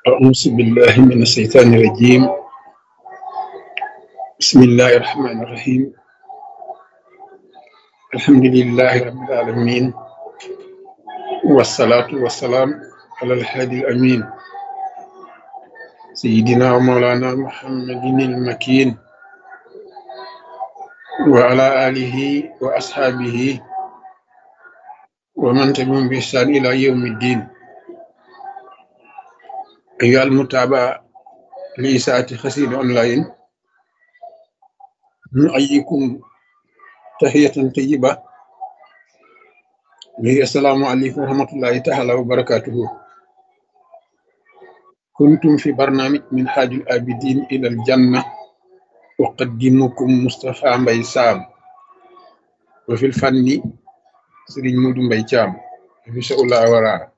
أعوذ بالله من الشيطان الرجيم بسم الله الرحمن الرحيم الحمد لله رب العالمين والصلاة والسلام على الهادي الأمين سيدنا ومولانا محمد المكين وعلى آله وأصحابه ومن تبعهم بإحسان إلى يوم الدين أيها المتابعة لإساءة خسيد أونلاين نؤيكم تحية طيبة وهي السلام عليكم ورحمة الله تعالى وبركاته كنتم في برنامج من حاج الآبدين إلى الجنة أقدمكم مصطفى مبي سام وفي الفن سرين مودو مبي جام في شاء الله ورا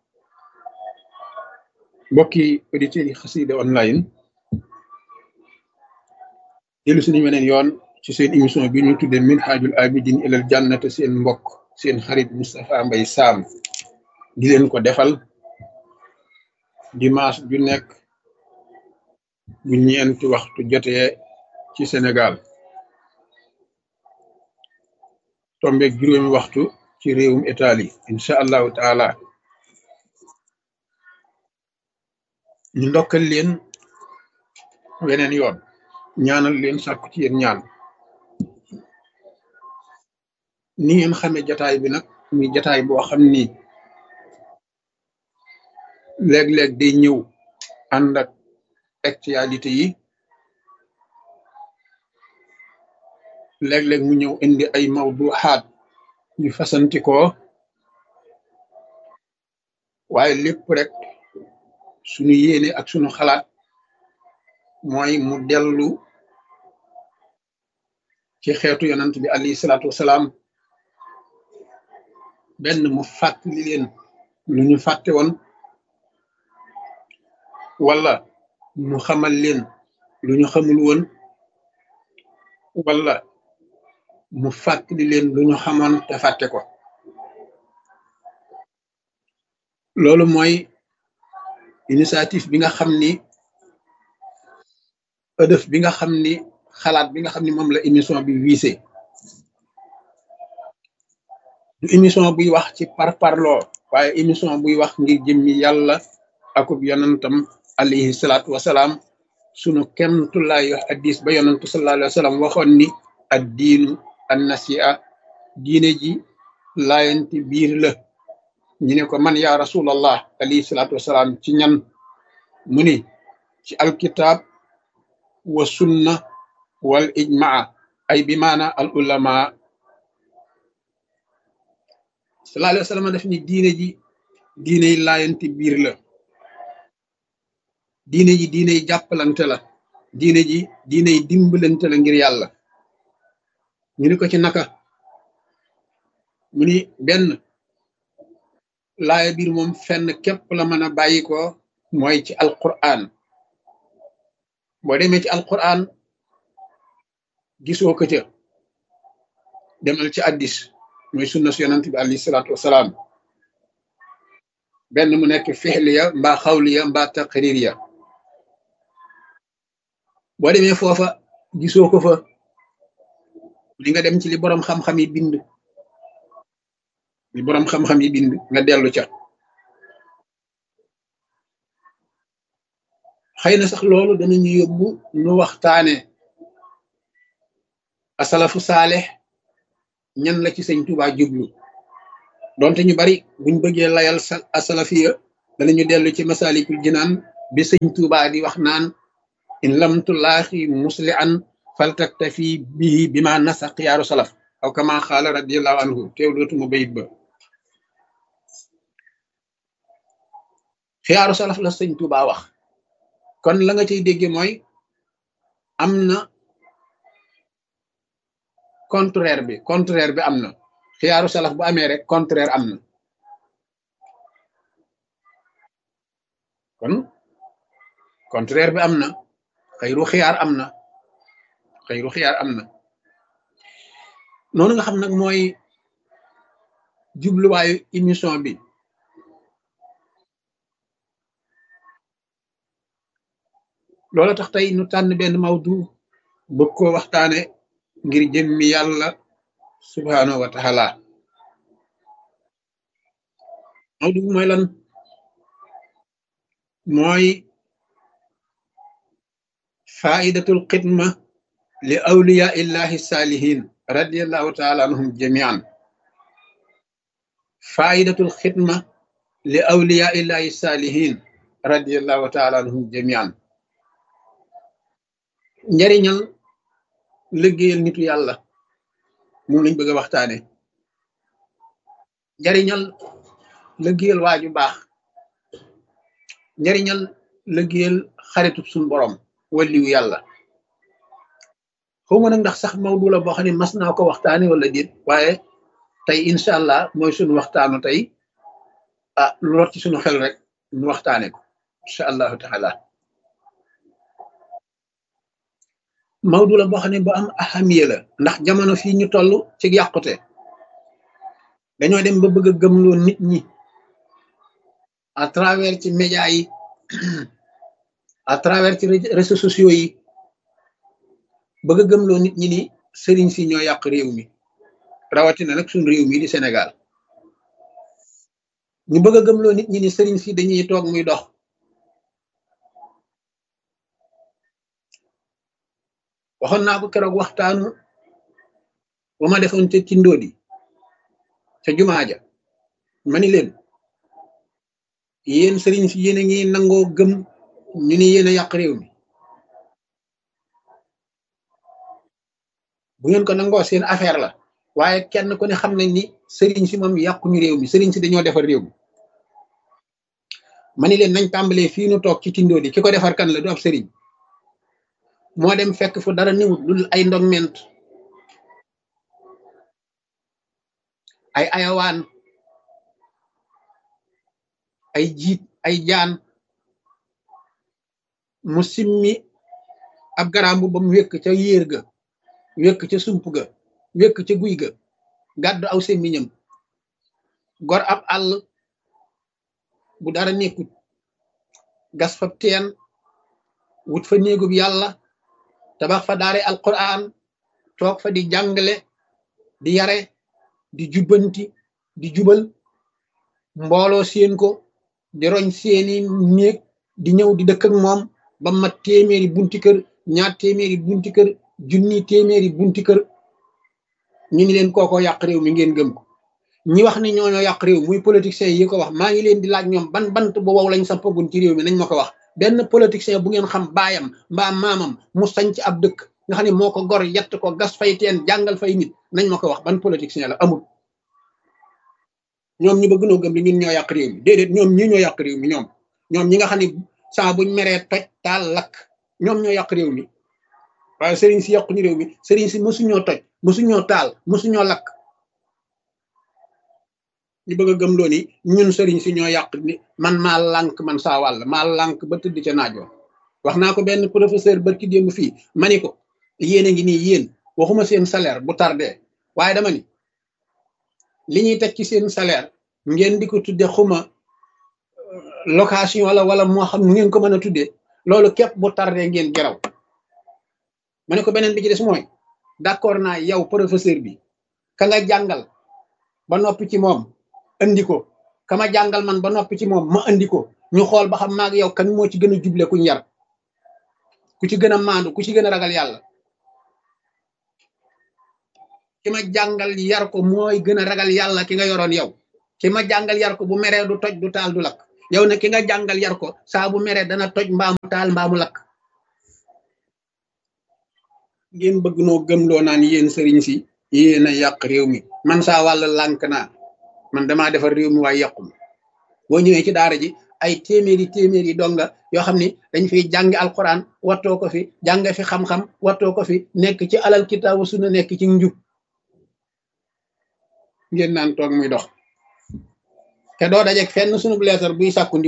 mbokki auditeurs yi xasida online dellu suñu weneen yoon ci seen émission bi ñu tuddee min xaajul abidin ilal jannate seen mbokk seen xarit Moustapha Mbaye Sam di leen ko defal dimanche ju nekk bu ñeenti waxtu jotee ci Sénégal tombeeg juróomi waxtu ci réewum Italie incha allahu taala ñu ndokkal leen weneen yoon ñaanal leen sàkku ci yéen ñaan ni ngeen xamee jataay bi nag muy jataay boo xam ni léeg-léeg day ñëw ànd ak actualité yi léeg-léeg mu ñëw indi ay mawduxaat yu fasantikoo waaye lépp rek suñu yéene ak suñu xalaat mooy mu dellu ci xeetu yonant bi alayhi salaatu wasalaam benn mu fàttali leen lu ñu fàtte woon wala mu xamal leen lu ñu xamul woon wala mu fàttali leen lu ñu xamoon te fàtte ko loolu mooy initiative bi nga xam ni ëdëf bi nga xam ni xalaat bi nga xam ni moom la émission bi wiise du émission buy wax ci parparloo waaye émission buy wax ngir jëmmi yàlla akub yonantam alayhi salaatu wasalaam sunu kemtulaay wax addis ba yonantu sallallahu alayhi wa sallam waxoon ni ad diinu an nasia diine ji laayanti biir la ñu ne ko man yaa rasulallah alayhi salaatu wasalaam ci ñan mu ni ci alkitab wa sunna wal ijmaa ay bi maana al ulama sallallahu alayhi wa sallam def ni diine ji diiney laayanti biir la diine ji diiney jàppalante la diine ji diiney dimbalante la ngir yàlla ñu ni ko ci naka mu ni benn laaya biir moom fenn képp la mën a bàyyi ko mooy ci alquran boo demee ci alquran gisoo ko ca demal ci addis mooy sunna su yonant bi alayhi salaatu wasalaam benn mu nekk fixliya mbaa xawliya mbaa taqririya boo demee foofa gisoo ko fa li nga dem ci li boroom xam-xam yi bind li boroom xam-xam yi bind nga dellu ca xëy na sax loolu danañu yóbbu nu waxtaane asalafu saalex ñan la ci sëñ Tuubaa jublu donte ñu bari buñ bëggee layal sa asalafiya danañu dellu ci masalikul jinaan bi sëñ Tuubaa di wax naan in lam tulaaxi musli an faltaktafi bihi bi ma nasa xiyaaru salaf aw kama xaala radiallahu anhu teew dootuma bayit ba xiyaaru salaf la sëñ Tuubaa wax kon la nga cay dégge mooy am na contraire bi contraire bi am na xiyaaru salaf bu amee rek contraire am na kon contraire bi am na xëyru xiyaar am na xëyru xiyaar am na noonu nga xam nag mooy jubluwaayu émission bi loola tax tey nu tànn benn mawdu bëgg koo waxtaane ngir jëmmi yàlla subhaanahu wa taala mawdu bi mooy lan mooy faidatul xidma li awliya illahi saalihin radiallahu taala anhum jamian faidatul xidma li awliya illahi saalihin radiallahu taala anhum jamian njariñal liggéeyal nitu yàlla moom lañ bëgg a waxtaane njariñal liggéeyal waaju baax njariñal liggéeyal xaritub suñ borom walliwu yàlla xaw ma nag ndax sax mawdu la boo xam ne mas naa ko waxtaane wala déet waaye tey incha allah mooy suñu waxtaanu tey ah lu rot ci suñu xel rek ñu waxtaane ko incha allahu taala mawdu la boo xam ne bu am ahamiya la ndax jamono fii ñu toll ci yàqute dañoo dem ba bëgg a gëmloo nit ñi à travers ci média yi à travers ci réseaux sociaux yi bëgg a gëmloo nit ñi ni sëriñ si ñoo yàq réew mi rawatina nag suñ réew mi di Sénégal ñu bëgg a gëmloo nit ñi ni sëriñ si dañuy toog muy dox waxoon naa ko keroog waxtaanu ba ma defoon ca Tindodi ca jumaa ja ma ni leen yéen sëriñ si yéen a ngi nangoo gëm ñu ni yéen a yàq réew mi bu ngeen ko nangoo seen affaire la waaye kenn ku ne xam nañ ni sëriñ si moom yàquñu réew mi sëriñ si dañoo defar réew mi ma ni leen nañ tàmbalee fii nu toog ci Tindodi ki ko defar kan la du ab sëriñ moo dem fekk fu dara niwut lu ay ndogment ay ayawaan ay jiit ay jaan mu simmi ab garambu ba mu wékk ca yéer ga wékk ca sump ga wékk ca guy ga gàddu aw semmiñam gor ab àll bu dara nekkut gas fa teen wut fa néegub yàlla tabax fa daare alquran toog fa di jàngale di yare di jubbanti di jubal mbooloo seen ko di roñ seeni néeg di ñëw di dëkk ak moom ba mat téeméeri bunti kër ñaar téeméeri bunti kër junni téeméeri bunti kër ñu ni leen kooko yàq réew mi ngeen gëm ko ñi wax ni ñooñoo yàq réew muy politiciens yi ko wax maa ngi leen di laaj ñoom ban bant bu wow lañ sampagun ci réew mi nañ ma ko wax benn politicien bu ngeen xam baayam mbaa maamam mu sañc ab dëkk nga xam ne moo ko gor yett ko gas fay teen jàngal fay nit nañ ma ko wax ban politicien la amul ñoom ñu bëgg noo gëm ni ñun ñoo yàq réew mi déedéet ñoom ñi ñoo yàq réew mi ñoom ñoom ñi nga xam ne saa buñ meree toj taal lakk ñoom ñoo yàq réew mi waaye sëriñ si yàquñu réew mi sëriñ si mosuñoo toj mosuñoo taal mosuñoo lakk ñu bëgg a gëm loo ni ñun sëriñ si ñoo yàq ni man maa lànk man saa wàll maa lànk ba tëdd ca naajoo wax naa ko benn professeur barki démb fii ma ni ko yéen a ngi nii yéen waxuma seen salaire bu tardé waaye dama ni li ñuy teg ci seen salaire ngeen di ko tudde xuma location wala wala moo xam nu ngeen ko mën a tuddee loolu képp bu tardé ngeen geraw ma ne ko beneen bi ci des mooy d'accord naa yow professeur bi ka nga jàngal ba noppi ci moom andi ko kama jàngal man ba noppi ci moom ma andi ko ñu xool ba xam maag yow kan moo ci gën a juble kuñ yar ku ci gën a maandu ku ci gën a ragal yàlla ki ma jàngal yar ko mooy gën a ragal yàlla ki nga yoroon yow ki ma jàngal yar ko bu meree du toj du taal du lakk yow ne ki nga jàngal yar ko saa bu meree dana toj mbaamu taal mbaamu lakk ngeen bëgg noo gëmloo naan yéen sëriñ si yéen a yàq réew mi man saa wàll lànk naa man damaa defar réew mi waaye yàqu boo ñëwee ci daara ji ay téeméeri téeméeri donga yoo xam ni dañ fiy jàngi alquran wattoo ko fi jàng fi xam-xam wattoo ko fi nekk ci alal kitaabu sunna nekk ci njub ngeen naan toog muy dox te doo dajeeg fenn sunu leetar buy sàkku ndi